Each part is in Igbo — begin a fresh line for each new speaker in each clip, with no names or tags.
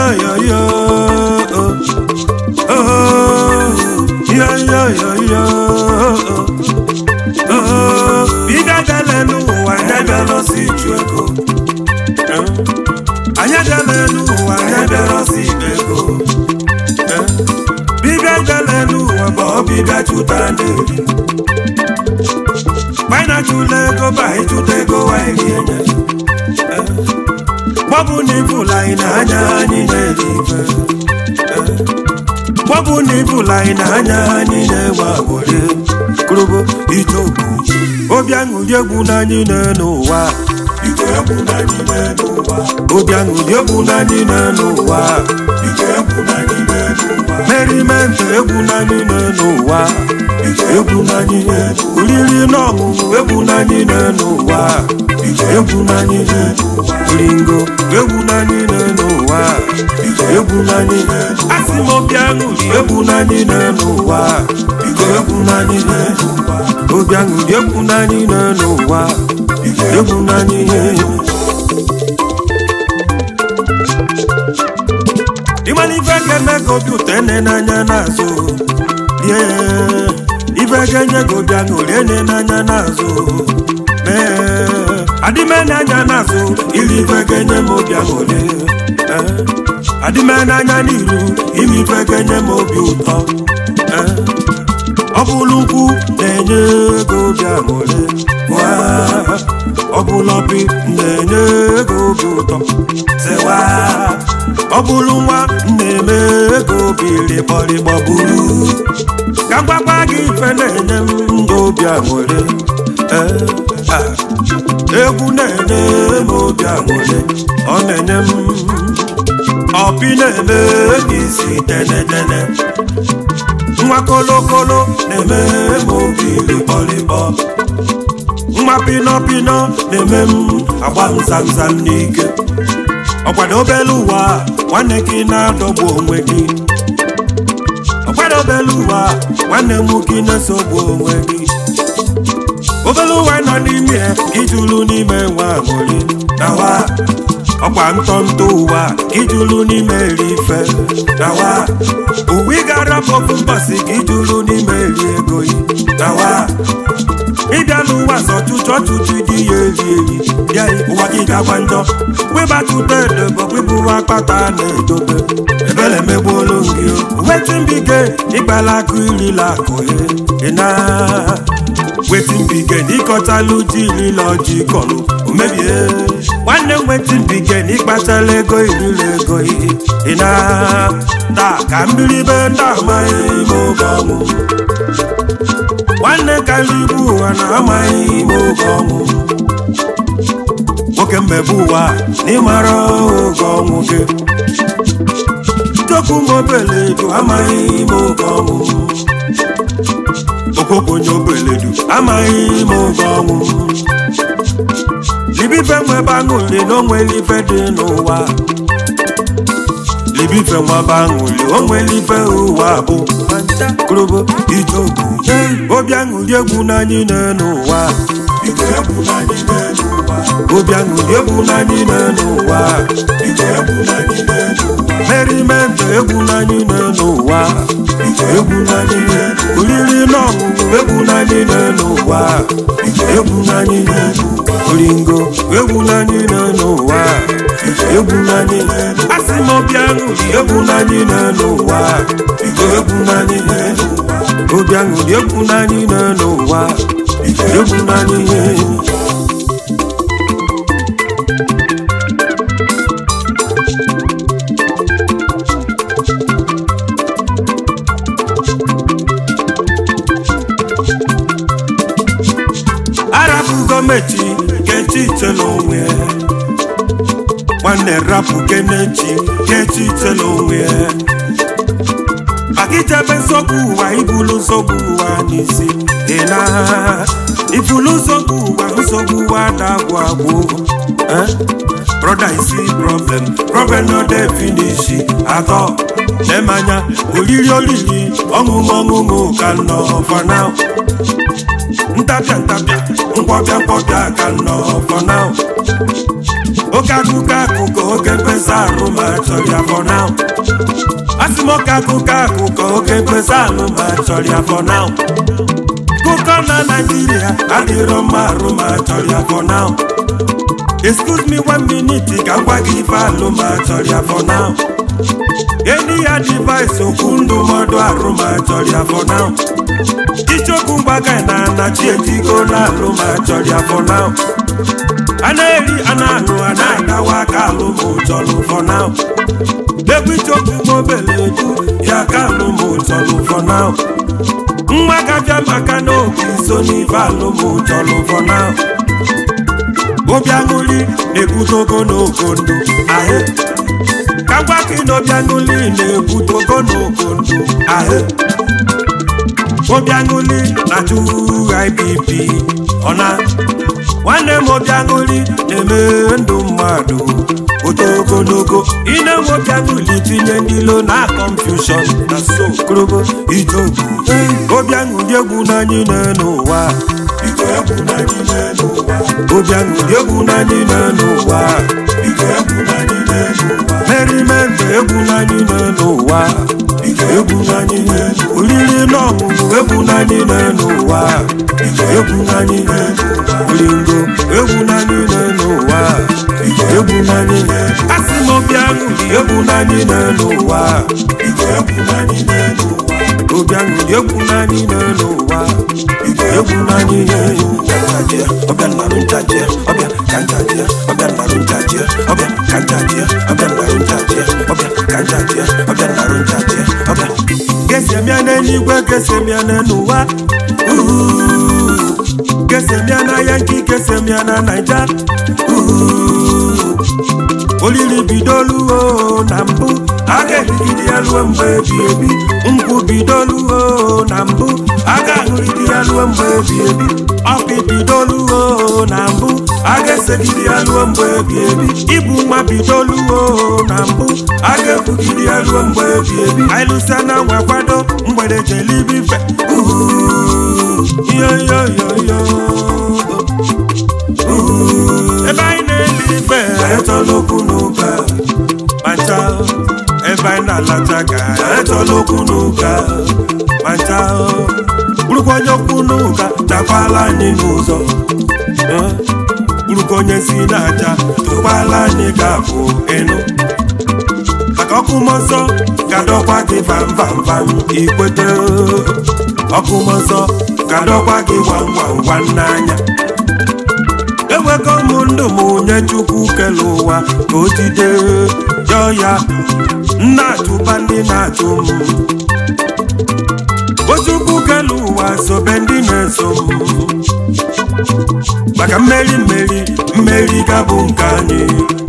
yo yo yo oh oh yo yo yo yo oh biga dele n'ụwa anyị bịara ọsọ ịchụ ego anyị dele n'ụwa anyị bịara ọsọ ibe ego bibịa dele n'ụwa bụ ọbịbịa chụta na-eri gbana chụla ego ba anyị chụta ego anyị ga-enye gbọbụ na ibụla anyị na-anya anyị na-eri ife gbọbụ na ibụla anyị na-anya anyị na-enwe agbụrụ kụrụbụ ijobu obi aṅụrị egwu n'anyị n'ụwa
Ike egwu na n'ime n'ụwa.
obi aṅụrị egwu n'anyị n'ụwa
Ike egwu na n'ime n'ụwa.
merimenti egwu n'anyị n'ụwa egwu n'anyị oriri na ọṅụṅụ egwu n'anyị n'ụwa egwu n'anyị ringo egwu n'anyị n'ụwa egwu n'anyị asị m obi aṅụrị egwu n'anyị n'ụwa egwu n'anyị obi aṅụrị egwu n'anyị n'ụwa egwu n'anyị ịmana ife ga-eme ka obi ụtọ ene n'anya n'azụ rie ife ga-enye gị obi aṅụrị ene n'anya n'azụ mee adịme n'anya n'azụ iri ife ga-enye m obi aṅụrị Eh, adịme n'anya n'iru ime ife ga-enye m obi ụtọ Eh, ọ bụrụ ukwu na-enye ego obi aṅụrị Waa, ọ bụrụ obi na-enye ego obi ụtọ sewa ọ bụrụ nwa na-eme ego obi rịkpọrịkpọ buru ka mgbakwa gị ife na-enye m ndụ obi aṅụrị Eh, ah, egwu na-enye m obi aṅụrị ọ na-enye m ọpị na-eme isi tenetene nwa kolokolo na-eme m obi rịkpọrịkpọ nwa pinọpinọ na-eme m agba m zamzam n'ike ọkwado obere ụwa nwanne gị na-adọgbu onwe gị ọkwado obere ụwa nwanne m gị na-esogbu onwe gị obere ụwa nọ n'ime ya ijulu n'ime nwa aṅụrị nawa ọkwa ntọntọ ụwa ijulu n'ime eri ife nawa uwe ị gara ofu mbọsị gị ijulu n'ime eri ego yi nawa ịbịa n'ụwa zọtụtụ ọtụtụ dị ya eri eri bịa ụwa gị gakwa njọ webatụta edobo wepụwa akpata na-edobe ebele megbuolu gị wetin bige ịkpala akụ irila akụ ịna wetin bige n'ịkọtalụ ji irila ọjị kọlụ omebie nwanne m wetin bige n'ịkpatala ego irila ego ịna taa ka mmiri be ndị amaghị ime oge ọnwụ nwanne karịa ibu ụwa na-amaghị ime oge ọnwụ nwoke mmebe ụwa n'ịmara oge ọnwụ gị chokwu mobeledu amaghị ime oge ọnwụ okwokonye obeledu amaghị ime oge ọnwụ libife nwebe aṅụli na onwere ife dị n'ụwa libife nwebe aṅụli onwere ife ụwa bụ korobo ijobu obi aṅụli egwu n'anyị n'ụwa
Ike egwu na n'ime n'ụwa.
obi aṅụli egwu n'anyị n'ụwa
Ike egwu na n'ime n'ụwa.
merimenti egwu n'anyị n'ụwa egwu n'anyị oriri na ọṅụṅụ egwu n'anyị n'ụwa egwu n'anyị oringo egwu n'anyị n'ụwa egwu n'anyị asị m obi aṅụli egwu n'anyị n'ụwa egwu n'anyị obi aṅụli egwu n'anyị n'ụwa egwu n'anyị arapụ gọọmenti kechi itela onwe ya nwanne rapụ kenechi kechi itela onwe ya maka ichebe nsogbu ụwa ibulu nsogbu ụwa n'isi dị na ibulu nsogbu ụwa nsogbu ụwa na-agwụ agwụ Eh? brother isi problem problem no dey finish atọ nemanya oriri oriri ọṅụṅụ ọṅụṅụ ka nọ for now ntapịa ntapịa nkwọpịa nkwọpịa ka nọ for now oke akụkọ akụkọ oke mkpesa arụ ma chọrọ ya for now asị m oke akụkọ akụkọ oke mkpesa arụ ma chọrọ ya for now kụkọ na naijiria adịrọ mma arụ ma chọrọ ya for now excuse me one minute ka m gwa gị ife alụ ma chọrọ ya for now enyi ya device okwu ndụmọdụ arụ ma chọrọ ya for now ichokwu mgbaga na anachi etigo na alụ ma chọrọ ya for now a na-eri a na-aṅụ a na-agawa aka alụ ma ụchọlụ for now egwu ichokwu mobele eju ya ka alụ ma ụchọlụ for now nwa gabịa maka na obi so n'ife alụ ma ụchọlụ for now obi aṅụli na-ebute ogologo ndụ ahụ ka gwa gị na obi aṅụli na-ebute ogologo ndụ ahụ obi aṅụli na-achụ IBP ọna nwanne m obi aṅụli na-eme ndụ mmadụ oto ogologo ine m obi aṅụli tinye ndị ilo na confusion na so korobo ijobu obi aṅụli egwu n'anyị n'ụwa
biko egwu na n'ime n'ụwa
obi aṅụli egwu n'anyị n'ụwa
biko egwu na n'ime n'ụwa
merimende egwu n'anyị n'ụwa
biko egwu na n'ime n'ụwa
oriri na ọṅụṅụ egwu n'anyị n'ụwa
biko egwu na n'ime n'ụwa
olingo egwu n'anyị n'ụwa egwu n'anyị asị m obi aṅụli egwu n'anyị n'ụwa
biko egwu na n'ime n'ụwa
obi aṅụli egwu n'anyị n'ụwa egwu n'anyị kanjajia ọbịa nnarụ njajia ọbịa kanjajia ọbịa nnarụ njajia ọbịa kanjajia ọbịa nnarụ njajia ọbịa kanjajia ọbịa nnarụ njajia ọbịa gesemia n'eluigwe gesemia n'ụwa gesemia na yanki gesemia na naija olili bidoluo na mbụ a ga-erigide ya ruo mgbe ebi ebi nkwụ bidoluo na mbụ a ga-aṅụrịde ya ruo mgbe ebi ebi ọkụ bidoluo na mbụ a ga-esegide ya ruo mgbe ebi ebi ibu nwa bidoluo na mbụ a ga-ebugide ya ruo mgbe ebi ebi anyị lụsa na nwa kwado mgbede jelibife yoyoyoyo ebe anyị na-eli ife etola okwu n'ụka macha ebe anyị na-alacha ka etola okwu n'ụka macha bụrụkwa onye okwu n'ụka takwala anyị n'ụzọ Eh, bụrụkwa onye si n'aja tụkwala anyị ga-abụ ịnụ maka ọkụ mmụọ nsọ ga-adọkwa gị vam vam vam ikwete ọkụ mmụọ nsọ ga-adọkwa gị gwam gwam gwam n'anya ewego m ndụ m onye chukwu kele ụwa ka o jide jọọ ya nna atụba ndị na-atụ m o chukwu kele ụwa sobe ndị na-eso m maka mmeri mmeri mmeri ga-bụ nke anyị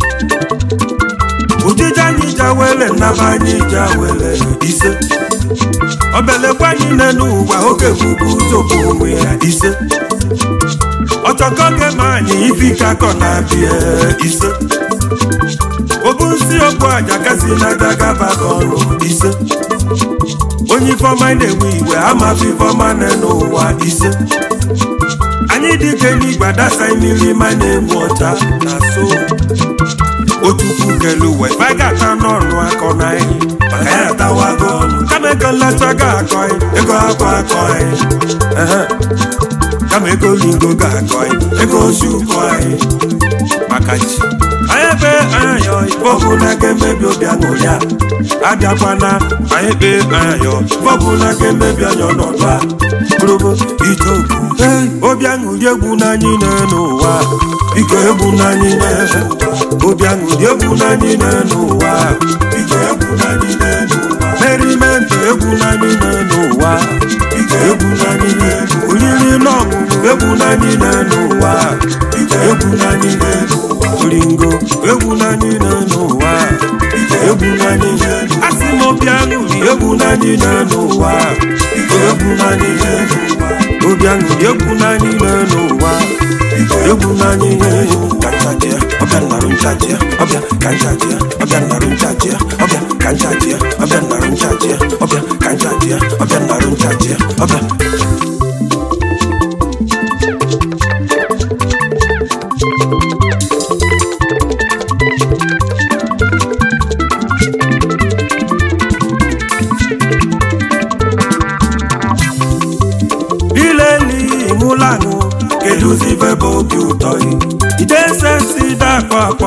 ujije anyị jawele nnaba anyị jawele ise obelekwa anyị nne n'ụwa oge bụbu ụzọbụ onwe ya ise ọchọkọ gema anyị ifike akọ na-abịa ise obu nsi okpu aja kasi n'aja gaba ọrụ ise onye ifeọma na-ewe iwe amafe ifeọma na n'ụwa ise anyị dịka eluigwe adasa mmiri ma na-enwe ọcha na so otukwu kelu uwe ife anyị ga-ata n'ọnụ akọ na anyị maka ya atawago ọnụ kama ego nlacha ga-akọ anyị ego akọ akọ anyị Ehe. kama ego lingo ga-akọ anyị ego osi ụkọ anyị maka chi anyị ebe ayọ bọbụ na ga-emebi obi aṅụrị a abịakwana anyị kpe ayọ bọbụ na ga-emebi anya ọnọdụ a bụrụbụ ije okwu obi aṅụrị egwu n'anyị n'ụwa biko egwu n'anyị obi aṅụrị egwu n'anyị n'ụwa
biko egwu na n'ime n'ụwa
merimenti egwu n'anyị n'ụwa
biko egwu na n'ime n'ụwa
oriri na ọṅụṅụ egwu n'anyị n'ụwa
biko egwu na n'ime n'ụwa
oringo egwu n'anyị n'ụwa
biko
egwu n'anyị asị m obi aṅụrị egwu n'anyị n'ụwa
biko egwu na n'ime n'ụwa
obi aṅụrị egwu n'anyị n'ụwa egwu n'anyị kanjajia ọbịa nnarụ njajia ọbịa kanjajia ọbịa nnarụ njajia ọbịa kanjajia ọbịa nnarụ njajia ọbịa kanjajia ọbịa nnarụ njajia ọbịa ị ide sensi dakọ akpọ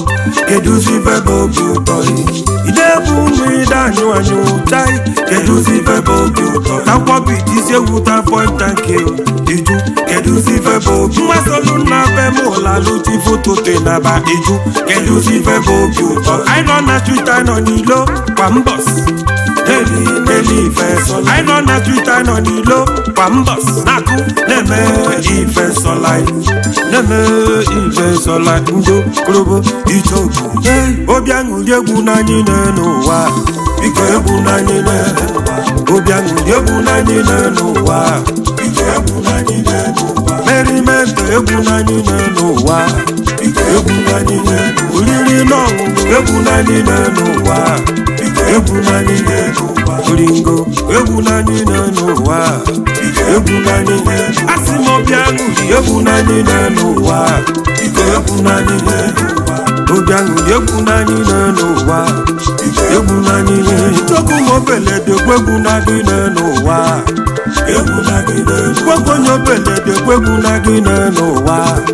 kedụzi vebe obi ụtọ ị ide bụ ụmụ ide anyụ anyụ chai kedụzi vebe obi ụtọ takwọbi dizie wuta pọnta nke iju kedụzi vebe obi mmasolu na be m ụlalụji foto te na ba iju kedụzi vebe obi ụtọ anyị nọ na twita nọ n'ilo kwa mbọs Daily, daily ife sọla anyị nọ na twita nọ n'ilo kwa mbọs na-akụ na-eme ife sọla na-eme ife sọla ndo korobo ichoku obi aṅụrị egwu n'anyị n'ụwa biko egwu n'anyị n'ụwa obi aṅụrị egwu n'anyị n'ụwa
biko egwu n'anyị n'ụwa
merimento egwu n'anyị n'ụwa
biko egwu n'anyị n'ụwa
oriri na ọṅụṅụ egwu n'anyị n'ụwa
biko egwu n'anyị n'ụwa
oringo egwu n'anyị n'ụwa
biko egwu n'anyị n'ụwa
asị m obi aṅụrị egwu n'anyị n'ụwa
biko egwu n'anyị n'ụwa
obi aṅụrị egwu n'anyị n'ụwa
biko
egwu n'anyị chukwu m obelede egwu n'anyị n'ụwa
egwu n'anyị n'ụwa
gwegwu onye obelede egwu n'anyị n'ụwa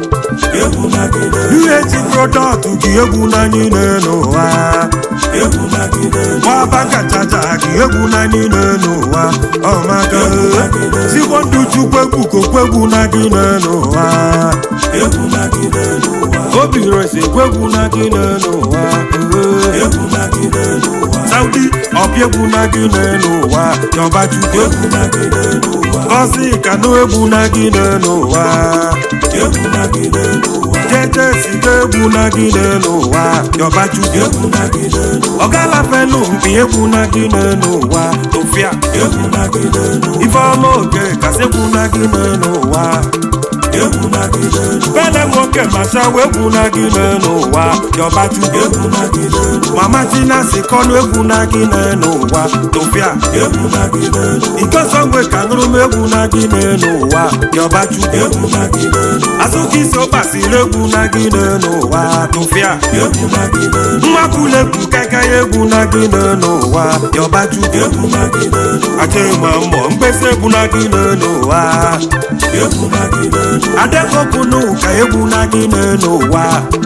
egwu n'anyị n'ụwa
ihe ji prodọktụ gị egwu n'anyị n'ụwa
egwu n'anyị n'ụwa
nwaba kachacha gị egwu n'anyị n'ụwa ọmaga zigbo ndụ chukwu egwu kokwegwu n'anyị n'ụwa
egwu n'anyị n'ụwa
obi resi egwu n'anyị n'ụwa
egwu n'anyị n'ụwa
saudi ọbịa egwu n'anyị n'ụwa yọbaju
egwu n'anyị n'ụwa
gọzi kanụ egwu n'anyị n'ụwa
egwu n'anyị n'ụwa
jeje siga egwu n'anyị n'ụwa yọbaju
egwu n'anyị n'ụwa
ọgalafelu mpi egwu n'anyị n'ụwa tofia
egwu n'anyị n'ụwa
ifeọma oke kasị egwu n'anyị n'ụwa
egwu n'anyị n'ụwa
bele nwoke machawa egwu n'anyị n'ụwa yọbaju
egwu n'anyị n'ụwa
mama tina si kọnụ egwu n'anyị n'ụwa tofia
egwu n'anyị n'ụwa
ikosongwe ka nụrụ m egwu n'anyị n'ụwa yọbaju
egwu n'anyị n'ụwa
azụka isi ụkpasiri egwu n'anyị n'ụwa tofia
egwu n'anyị n'ụwa
mmakwulegwu kakaị egwu n'anyị n'ụwa yọbaju
egwu n'anyị n'ụwa
aja ịgba mbọ mkpesa egwu n'anyị n'ụwa
egwu n'anyị n'ụwa
adekokunu ka egwu n'anyị n'ụwa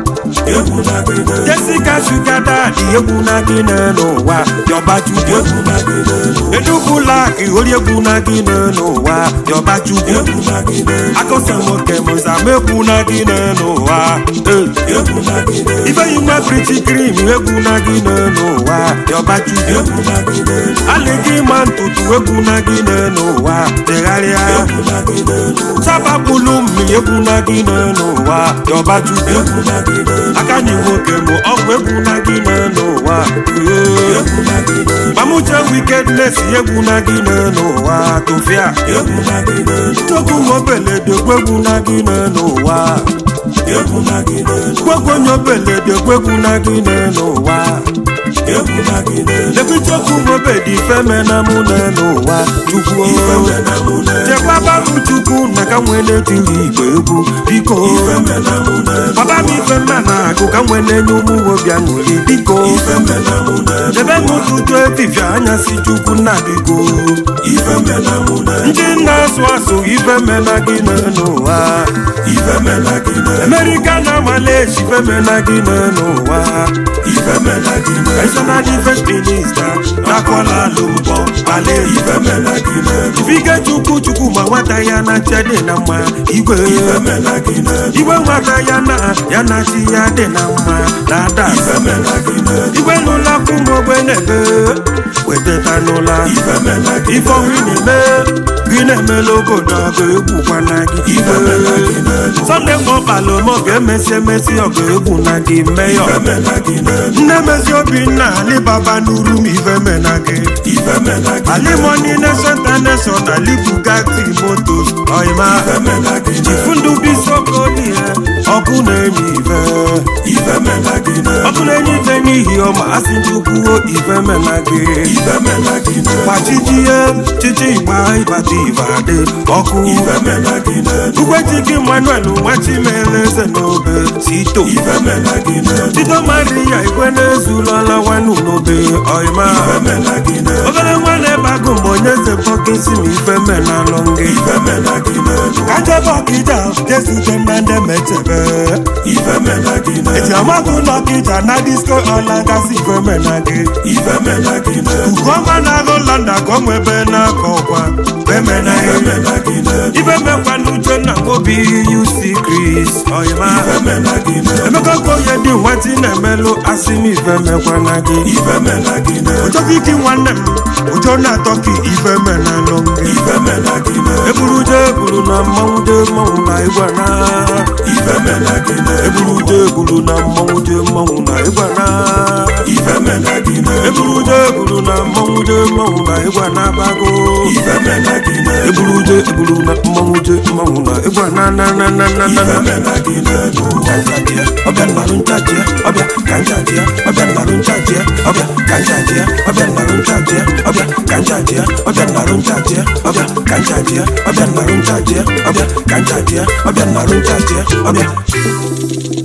egwu n'anyị n'ụwa
Jessica Sugar Daddy egwu n'anyị n'ụwa yọbaju
egwu n'anyị n'ụwa
edubulaki ori egwu n'anyị n'ụwa yọbaju
egwu n'anyị n'ụwa
akọsa nwoke mụzama egwu n'anyị n'ụwa Eh.
egwu n'anyị n'ụwa
ifeyi nwa briti krim egwu n'anyị n'ụwa yọbaju
egwu n'anyị n'ụwa
alịgị ma ntutu egwu n'anyị n'ụwa tegharịa
egwu n'anyị n'ụwa
sabapụlụ mmiri egwu n'anyị n'ụwa yọbaju
egwu n'anyị n'ụwa
aka nyi nwoke mụ ọgwụ egwu n'anyị n'ụwa
egwu n'anyị n'ụwa
mamuche wickedness egwu n'anyị n'ụwa tofia
egwu n'anyị n'ụwa
chukwu mobelede gwegwu n'anyị n'ụwa
egwu n'anyị n'ụwa
gwegwu onye obelede gwegwu n'anyị n'ụwa
egwu n'anyị n'ụwa
lebi chukwu mobedi femena mụ n'ụwa chukwu
ife mena mụ na
chekwaba m chukwu na ka nwee na-etiri igwe egwu biko
ife mena mụ na
baba m ife mma na-agụ ka nwee na-enye ụmụ nwoke aṅụrị biko
ife mena mụ na
debe m ụtụtụ efifie anyasị chukwu nna biko
ife mena mụ na
ndị na-asụ asụ ife mena gị n'ụwa
ife mena gị na
amerika na malaysia ife mena gị n'ụwa
ife mena gị na
national defense minister nakwala lumbọ malaysia
ife mena gị na
ifike chukwu chukwu ma nwata ya na chi dị na mma igwe
ife mena gị na
igwe nwata ya na ya na chi ya dị na mma na ada
ife mena gị na
igwe n'ụlọ akwụ mgbe na-ebe wetata n'ụlọ
ife mena gị
ife ọhụ ị na-eme gị na-emela obodo ọgụ egwukwana gị
ife mena gị na
sọnde mgbe ọkpala ome ọ ga-emesi emesi ọgụ egwu na gị meyọ
ife mena gị na
nne mezi obinna alibaba n'uru m ife mena gị
ife mena gị na
alimoni nation international alibugati motos ọyịma
ife mena gị na
chifundu bisokoli ọkụ na-enye ife
ife mena gị na
ọkụ na-enye ife n'ihi ọma asị chukwuo ife mena gị
ife mena gị na
gbachitie chichi igba ịbata ibadị ọkụ
ife mena gị na
ugwechike manuel nwachimeleze n'obe sito
ife mena gị na
tito maria igwe na-ezulọla nwanu n'obe ọyịma
ife mena gị na
obere nwanne bago mgbe onye ze bọkisi ma ife menalụ gị
ife mena gị n'elu
kajebe ọkịja jesute na ndị metebe
ife mena gị
eti
n'elu
amagụ n'ọkịja na disko ọla gasị ife mena gị
ife mena gị n'elu
Ugoma na-agụ London ka ọ nwebe n'aka ọkwa bemena
ife mena gị n'elu
ibe mekwa n'uche na obi UC Chris ọyịma
ife mena gị n'elu
emeka okoye dị nwetị na-emelụ asị m ife mekwana gị
ife mena gị n'elu
ụjọkiki nwanne m ụjọ na-atọ ka ife menalụ gị
ife mena gị n'elu
eburu je eburu na mmanwụ je mmanwụ na ịgwa na
ife mena gị n'elu
eburu je eburu na mmanwụ je mmanwụ na ịgwa na
ife mena gị n'elu
eburu je eburu na mmanwụ je mmanwụ na ịgwa na abago
ife mena gị n'elu
eburu je eburu na mmanwụ je mmanwụ na ịgwa na na na na na na
ife
na
mena gị n'elu
Kanjajia, ọbẹ̀ nnàrú nchajia, ọbẹ̀ kanjajia, ọbẹ̀ nnàrú nchajia, ọbẹ̀ kanjajia, ọbẹ̀ nnàrú nchajia, ọbẹ̀ kanjajia, ọbẹ̀ nnàrú nchajia, ọbẹ̀ kanjajia, ọbẹ̀ nnàrú nchajia, ọbẹ̀ kanjajia, ọbẹ̀ nnàrú nchajia, ọbẹ̀.